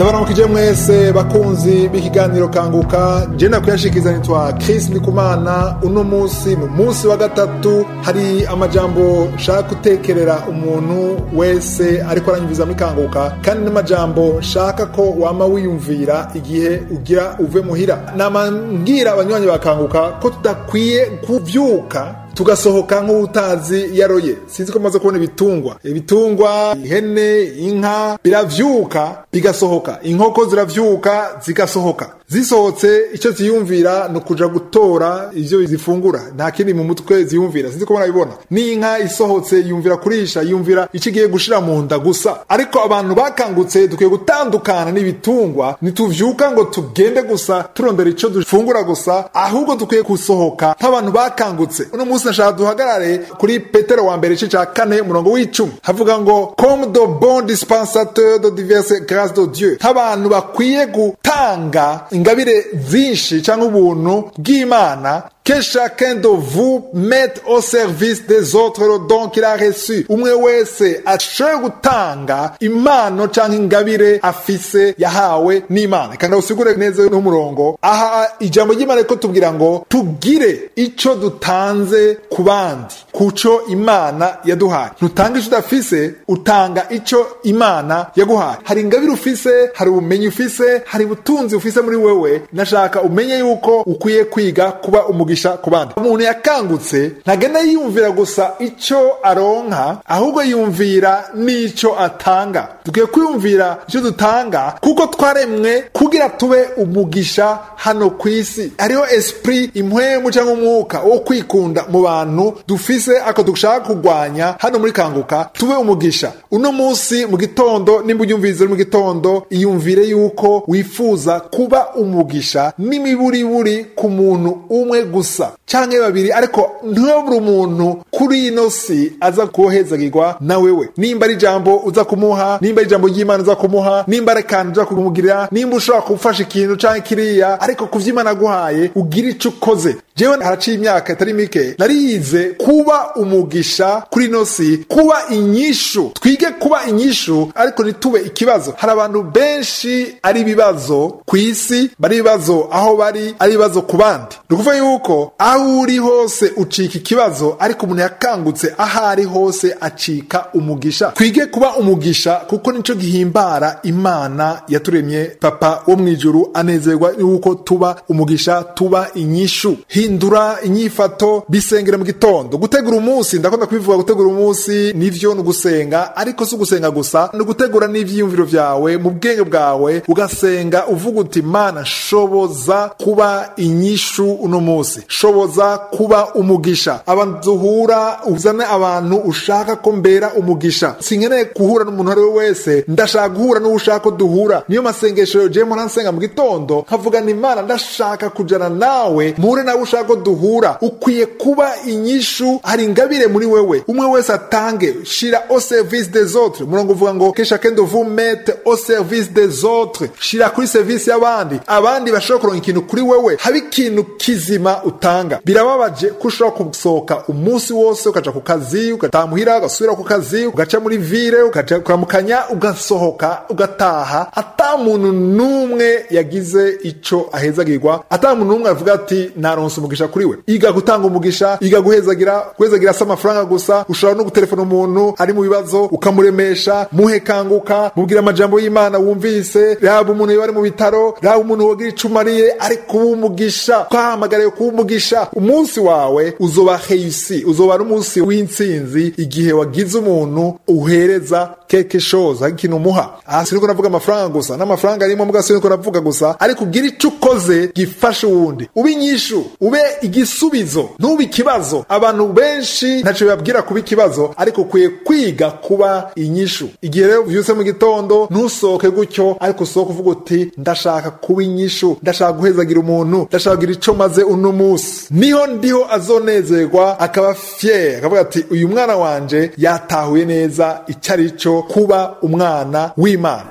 ndabaramukije mwese bakunzi b'ikiganiro kanguka je nakuyashikiza nitwa Chris Ndikumana uno munsi ni umunsi wa gatatu hari amajambo nshaka gutekerera umuntu wese ariko aranyumvizamo ikanguka kandi n'amajambo nshaka ko wama wiyumvira igihe ugira uve muhira nama mbwira abanywanyi bakanguka ko tudakwiye kuvyuka tugasohoka nk'utazi yaroye sinzi ko maze kubona ibitungwa ibitungwa ihene inka biravyuka bigasohoka inkoko ziravyuka zigasohoka zisohotse icyo ziyumvira ni ukuja gutora ivyo zifungura nta kindi mu mutwe ziyumvira sinzi ko murabibona n'inka isohotse yumvira kurisha yumvira icyo igiye gushira mu nda gusa ariko abantu bakangutse dukwiye gutandukana n'ibitungwa ntituvyuka ngo tugende gusa turondera ico dufungura gusa ahubwo dukwiye gusohoka nk'abantu bakangutse uno munsi nashaka duhagarare kuri petero wa mbere igice ca kane umurongo w'icumi havuga ngo comme de bon dispensateur de diverses grâces de dieu nk'abantu bakwiye gutanga ingabire zinshi cyangwa ubuntu bw'imana que chacun de vous mette au service des autres le don qu'il a reçu umwe wese ashoboye gutanga impano cyangwa ingabire afise yahawe n'imana kandi usigure neza n'umurongo aha ijambo ry'imana riko tubwira ngo tugire ico dutanze ku bandi kuco imana yaduhaye ntutanga ico udafise utanga ico imana yaguhaye hari ingabire ufise hari ubumenyi ufise hari ubutunzi ufise muri wewe nashaka umenye yuko ukwiye kwiga kuba umugisha ku bandi umuntu yakangutse ntagenda yiyumvira gusa ico aronka ahubwo yumvira n'ico atanga dukwiye kwiyumvira ico dutanga kuko twaremwe kugira tube umugisha hano ku isi hariho esprit impwemu cyangwa umwuka wo kwikunda mu bantu dufise ako dushaka kurwanya hano muri kanguka tube umugisha uno munsi mu gitondo nimba unyumviriza mu gitondo iyumvire yuko wifuza kuba umugisha n'imiburiburi ku muntu umwe gusa canke babiri ariko ntiburi umuntu kuri ino si aza kuhezagirwa na wewe nimba ari ijambo uza kumuha nimba ari ijambo ry'imana uza kumuha nimba ari akantu uza kumugirira nimba ushobora gufasha ikintu canke kiriya ariko ku vy'imana aguhaye ugira ico ukoze jewe haraciye imyaka itari mike nariyize kuba umugisha kuri ino si kuba inyishu twige kuba inyishu ariko ntitube ikibazo hari abantu benshi ari ibibazo ku isi bari ibibazo aho bari ari ibibazo ku bandi ni ukuvuga yuko aho uri hose ucika ikibazo ariko umuntu yakangutse aho ari hose acika umugisha twige kuba umugisha kuko nico gihimbara imana yaturemye papa wo mu ijuru anezerwa yuko tuba umugisha tuba inyishu hindura inyifato bisengera mu gitondo gutegura umunsi ndakunda kubivuga gutegura umunsi nivyo ni ugusenga ariko si ugusenga gusa ni ugutegura n'ivyiyumviro vyawe mu bwenge bwawe ugasenga uvuga uti mana shoboza kuba inyishu uno munsi shoboza kuba umugisha abantu duhura uzane abantu ushaka ko mbera umugisha sinkeneye guhura n'umuntu ari we wese ndashaka guhura n'uwo ushaka ko duhura niyo masengesho jewe mpora nsenga mu gitondo nkavuga ni imana ndashaka kujana nawe muhure nawe ushaka ko duhura ukwiye kuba inyishu hari ingabire muri wewe umwe wese atange shira au service des autres murongo uvuga ngo que chacun de vous mette au service des autres shira kuri service y'abandi abandi bashobora kuronka ikintu kuri wewe habe ikintu kizima utanga birababaje ko ushobora gusohoka umunsi wose ukaja ku kazi ugataha muhira ugasubira ku kazi ugaca muri vire ukaja kuramukanya ugasohoka ugataha ata muntu n'umwe yagize ico ahezagirwa ata muntu n'umwe avuga ati naronse umugisha kuri we iga gutanga umugisha iga guhezagira guhezagira si amafaranga gusa ushobora no gutelefona umuntu ari mu bibazo ukamuremesha muhe kanguka mubwira amajambo y'imana wumvise raba umuntu yoba ari mu bitaro raba umuntu wogira ico umariye ari kuba umugisha twahamagariye kuba umugisha umunsi wawe uzoba heyusi uzoba ari umunsi w'intsinzi igihe wagize umuntu uhereza keke shoza ikintu umuha aha siniko navuga amafaranga gusa n'amafaranga arimo muga siniko navuga gusa ariko ugira ico ukoze gifasha uwundi ube inyishu ube igisubizo ntube ikibazo abantu benshi ntaco bibabwira kuba ikibazo ariko ukwiye kwiga kuba inyishu igihe rero uvyutse mu gitondo ntusohoke gutyo ariko usohoke uvuga uti ndashaka kuba inyishu ndashaka guhezagira umuntu ndashaka kugira ico maze uno musi niho ndiho azonezerwa akaba fier akavuga ati uyu mwana wanje yatahuye neza icyo ari cyo kuba umwana w'imana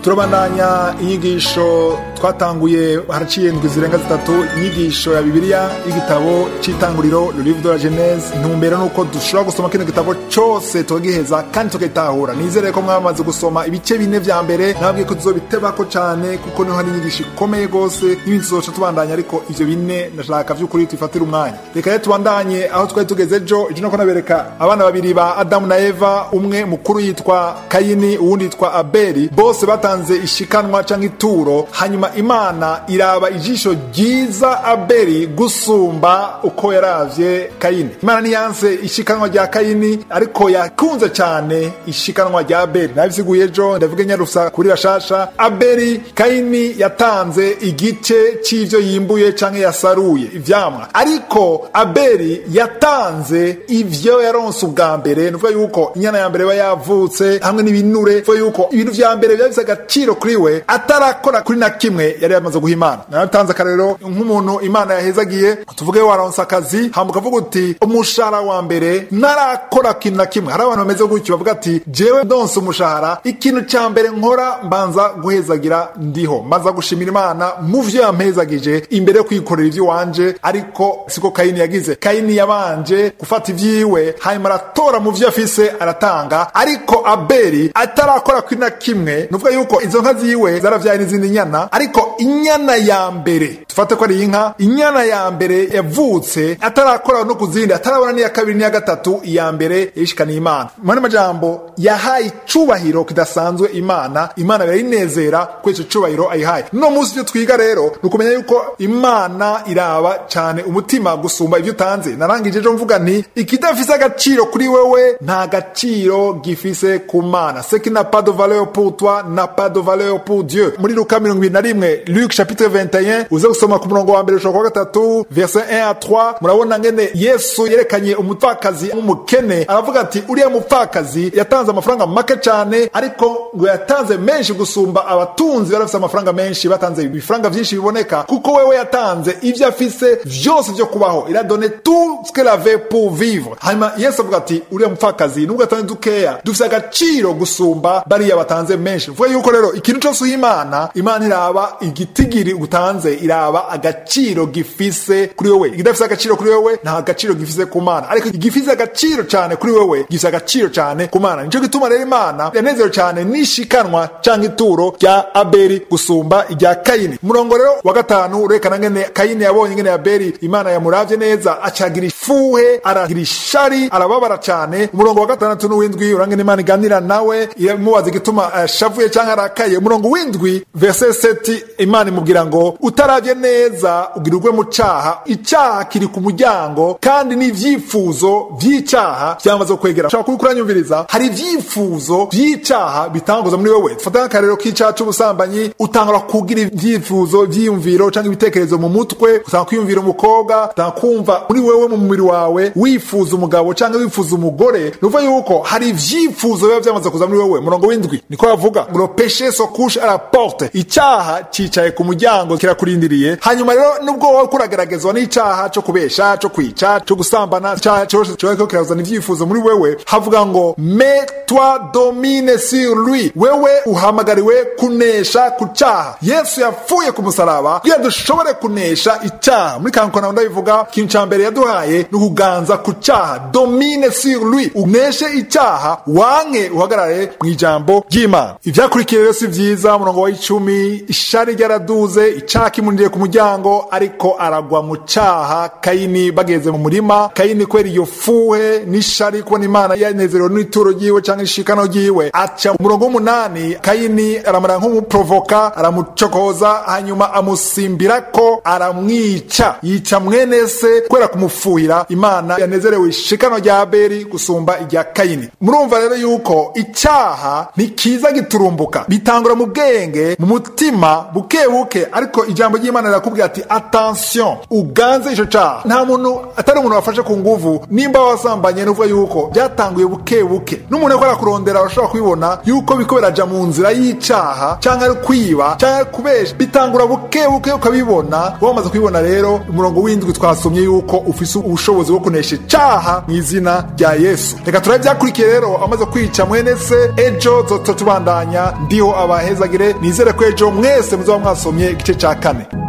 turabandanya inyigisho twatanguye haraciye indwi zirenga zitatu inyigisho ya bibiliya y'igitabo c'itanguriro le livre de la genese intumbero nuko dushobora gusoma kino gitabo cose tukagiheza kandi tukagitahura nizere ko mwamaze gusoma ibice bine vya mbere nababwiye ko tuzobitebako cane kuko niho hari inyigisho ikomeye gose n'ibindi tuzoca tubandanya ariko ivyo bine ndashaka vy'ukuri tubifatire umwanya reka rero tubandanye aho twari tugeze ejo ejo nako nabereka abana babiri ba adamu na eva umwe mukuru yitwa kayini uwundi yitwa abeli bose batanze ishikanwa canke ituro hanyuma imana iraba ijisho ryiza abeli gusumba uko yaravye kayini imana niyanse ishikanwa rya kayini ariko yakunze cane ishikanwa rya abeli nabisiguye ejo ndavuga nyarusa kuri bashasha abeli kayini yatanze igice c'ivyo yimbuye canke yasaruye ivyamwa ariko abeli yatanze ivyo yaronse ubwa mbere nuvuga yuko inyana ya mbere iba yavutse hamwe n'ibinure nuvuga yuko ibintu vya mbere biba bifise agaciro kuri we atarakora kuri na kimwe yari yamaze guha imana naratanze akarero nk'umuntu imana yahezagiye tuvuge waronse akazi hama ukavuga uti umushahara wa mbere narakora kintu na kimwe hari abantu bameze gutyo bavuga ati jewe ndonse umushahara ikintu ca mbere nkora mbanza guhezagira ndiho mbanza gushimira imana mu vyo yampezagije imbere yo kwikorera ivyo wanje ariko siko kayini yagize kayini yabanje gufata ivyiwe hanyuma aratora mu vyo afise aratanga ariko abeli atarakora kuri na kimwe nuvuga yuko izo nka ziwe zaravyaye n'izindi nyana ariko inyana ya mbere tufate ko ari inka inyana ya mbere yavutse atarakora no ku zindi atarabona n'iya kabiri n'iya gatatu iya mbere yishikaniye imana mu majambo yahaye icubahiro kidasanzwe imana imana birayinezera ko ico cubahiro ayihaye no munsi ivyo twiga rero ni ukumenya yuko imana iraba cane umutima gusumba ivyo utanze narangije ejo mvuga nti ikidafise agaciro kuri wewe nta gaciro gifise ku mana ce qui n'a pas de valeur pour toi n'a pas de valeur pour dieu muri luka mirongo ibiri na rimwe luc chapitre 21 uze gusoma ku murongo wa mbere ushobora kuwa gatatu verset 1 à 3 murabona ngene yesu yerekanye umupfakazi nk'umukene aravuga ati uriya mupfakazi yatanze amafaranga make cane ariko ngo yatanze menshi gusumba abatunzi bari bafise amafaranga menshi batanze ibifaranga vyinshi biboneka kuko wewe yatanze ivyo afise vyose vyo kubaho il a donné tout ce qu'elle avait pour vivre hanyuma yesu avuga ati uriya mupfakazi nubwo atanze dukeya dufise agaciro gusumba bariya batanze menshi vuga yuko rero ikintu cose uha imana imana iraba igitigiri utanze iraba agaciro gifise kuri wewe igidafise agaciro kuri wewe nta gaciro gifise ku mana ariko igifise agaciro cane kuri wewe gifise agaciro cane ku mana nico gituma rero imana yanezerewe cane n'ishikanwa canke ituro rya abeli gusumba irya kayini umurongo rero wa gatanu urekana ngene kayini yabonye ngene abeli imana yamuravye neza acagira ifuhe aragira ishari arababara cane umurongo wa gatandatu n'uwindwi urangene imana iganira nawe iramubaza igituma ashavuye canke arakaye umurongo w'indwi verse 7 imana imubwira ngo utaravye neza ugira ugwe mu caha icaha kiri ku muryango kandi n'ivyifuzo vy'icaha vyamaze kwegera ushobora kuba kuranyumviriza hari ivyifuzo vy'icaha bitanguza muri wewe fata nk'akarero k'icaha c'ubusambanyi utangura kugira ivyifuzo vyiyumviro canke ibitekerezo mu mutwe utanga kwiyumvira umukobwa utanga kumva muri wewe mu mubiri wawe wifuza umugabo canke wifuza umugore ni ukuvuga yuko hari ivyifuzo biba vyamaze kuza muri wewe murongo w'indwi niko bavuga ngo peshe so couche à la porte icyaha cicaye ku muryango kirakurindiriye hanyuma rero nubwo wowe kurageragezwa n'icaha co kubesha co kwica co gusambana icaha cose cobeko kirazana ivyifuzo muri wewe havuga ngo mais toi domine sur lui wewe uhamagariwe kunesha ku caha yesu yapfuye ku musaraba kugira dushobore kunesha icaha muri kankona ndabivuga ikintu ca mbere yaduhaye ni ukuganza ku caha domine sur lui uneshe icaha wanke uhagarare mu ijambo ry'imana ivyakurikiye rero si vyiza umurongo wa icumi ishari ryaraduze icaha kimuniriye ku muryango ariko aragwa mu caha kayini bageze mu murima kayini kubera iyo fuhe n'ishari kubona imana yanezerewe n'ituro ryiwe canke ishikano ryiwe aca umurongo w'umunani kayini aramara nk'umuprovoka aramucokoza hanyuma amusimbirako aramwica yica mwene se kubera kumufuhira imana yanezerewe ishikano rya abeli gusumba irya kayini murumva rero yuko icaha ntikiza giturumbuka bitangura mu bwenge mu mutima buke buke ariko ijambo ry'imana irakubwira ati attention uganze ico caha nta muntu atari umuntu wafashe ku nguvu nimba wasambanye nuvuga yuko byatanguye buke buke n'umuntu ariko arakurondera arashobora kubibona yuko biko biraja mu nzira y'icaha canke ari kwiba canke ari kubesha bitangura buke buke ukabibona wamaze kubibona rero umurongo w'indwi twasomye yuko ufise ubushobozi bwo kunesha icaha mu izina rya yesu reka turabe byakurikiye rero amaze kwica mwene se ejo zoto tubandanya ndiho abahezagire nizere ko ejo mwese muzaba mwasomye igice ca kane